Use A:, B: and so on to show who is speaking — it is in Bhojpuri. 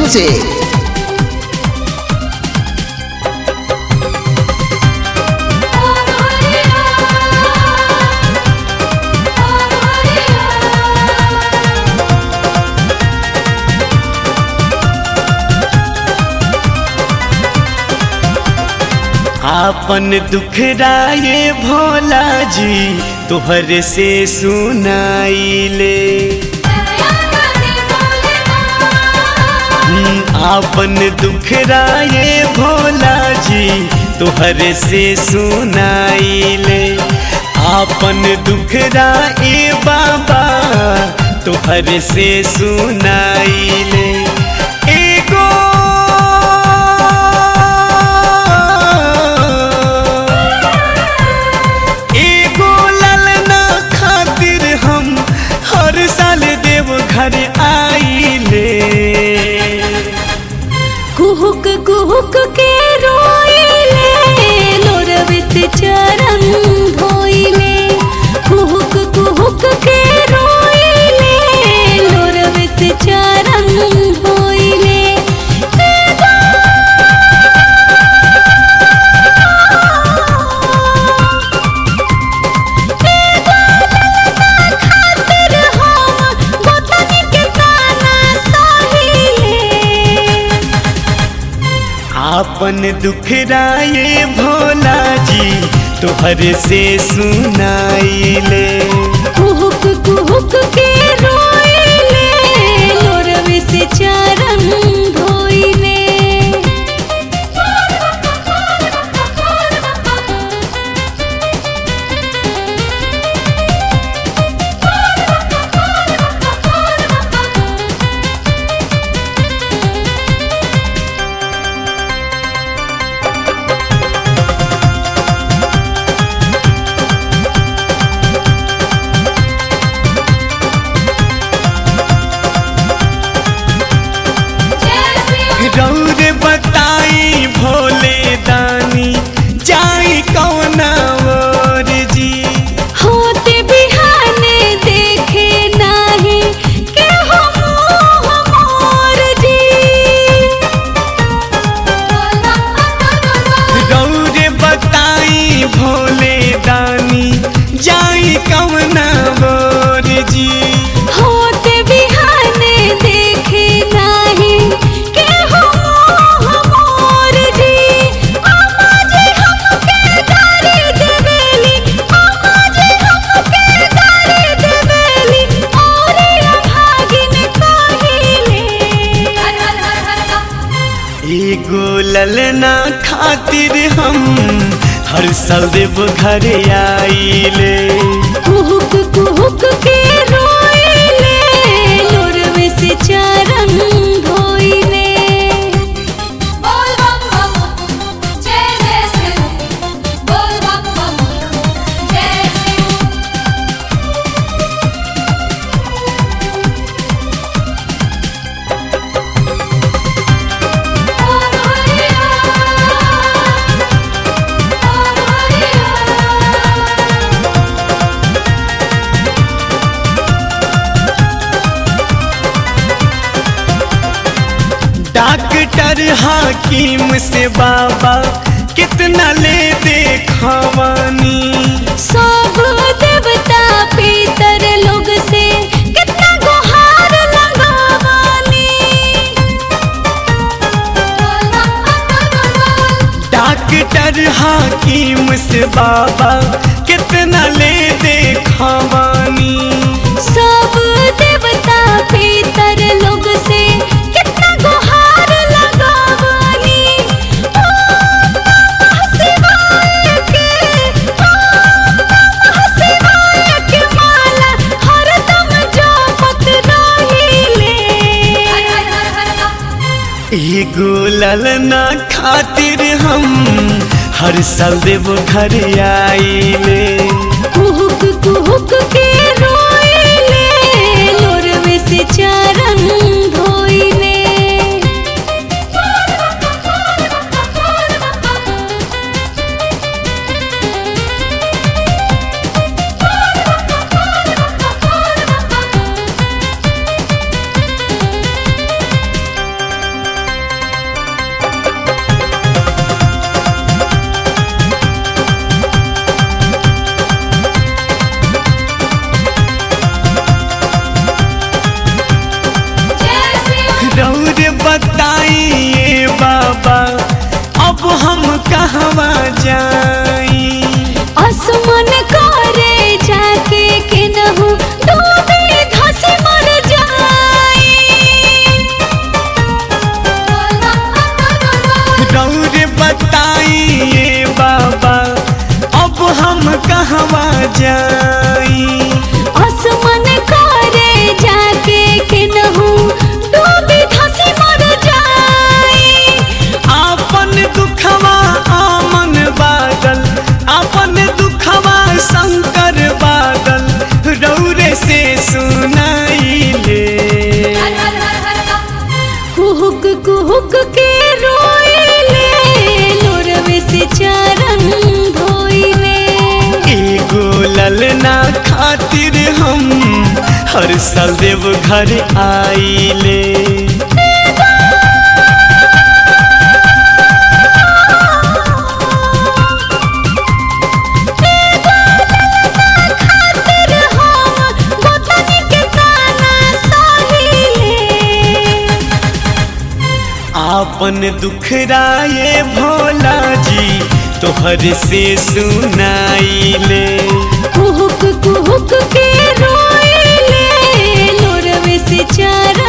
A: Music.
B: आपन दुखराए भोला जी तोहर से सुनाइले आपन दुखराए भोला जी तोहर से सुनाइले आपन दुखराए बाबा तोहर से सुनाइले एगो एगो ललना खातिर हम हर साल देव घर आइले
C: कुहुक कुहुक के रोइले लोरवित चरण धोइले कुहुक कुहुक के रोइले लोरवित चरण धोइले खातिर हम गोतनी के ताना सहिए
B: आपन दुखराए भोला जी तोहर से सुनाइले
C: कुहुक कुहुक के रोइले लोरवे से चरण धोइले
B: रौर बताई भोले दानी जाई कौना और जी
C: होते बिहाने देखे नाही के हो मोह मोर जी
B: रौर बताई भोले दानी जाई कौना और जी
C: होते बिहाने देखे नाही के हो मोह मोर जी आमा जी हमके गारी देवेली आमा जी हमके गारी देवेली और अभागिन कहिले
B: एगो ललना खातिर हम हर साल देव घर आइले
C: कुहुक कुहुक के रोइले लोरवे से चरण धोइले
D: बोल बम बम जय जय शिव बोल बम बम जय शिव बोल हरिया बोल हरिया
B: डॉक्टर हाकिम से बाबा कितना ले देखवानी
C: सब देवता पितर लोग से कितना गुहार लगावानी
D: बोल बम बम बोल
B: डॉक्टर हाकिम से बाबा कितना ले देखवानी
C: सब देवता पितर लोग से कितना गुहार लगावानी ओम नमः शिवाय के ओम नमः शिवाय के माला हरदम जपत रहिले
D: हर हर हर हर
B: एगो ललना खातिर हम हर साल देव घर आइले
C: कुहुक कुहुक के रोइले लोरवे से चरण धोइले
B: कहवा जाई
C: आसमान करे जाके केनहू डूबी धसी मर जाई
B: आपन दुखवा आमन बादल आपन दुखवा शंकर बादल रौरे से सुनाइले
C: कुहुक कुहुक के रोइले लोरवे से चरण धोइले
B: एगो ललना खातिर हम हर साल देव घर आइले
C: खातिर हम गोतनी के ताना सहिए
B: आपन दुखराए भोला जी तोहर से सुनाइले
C: कुहुक कुहुक के रोइले लोरवे से चरण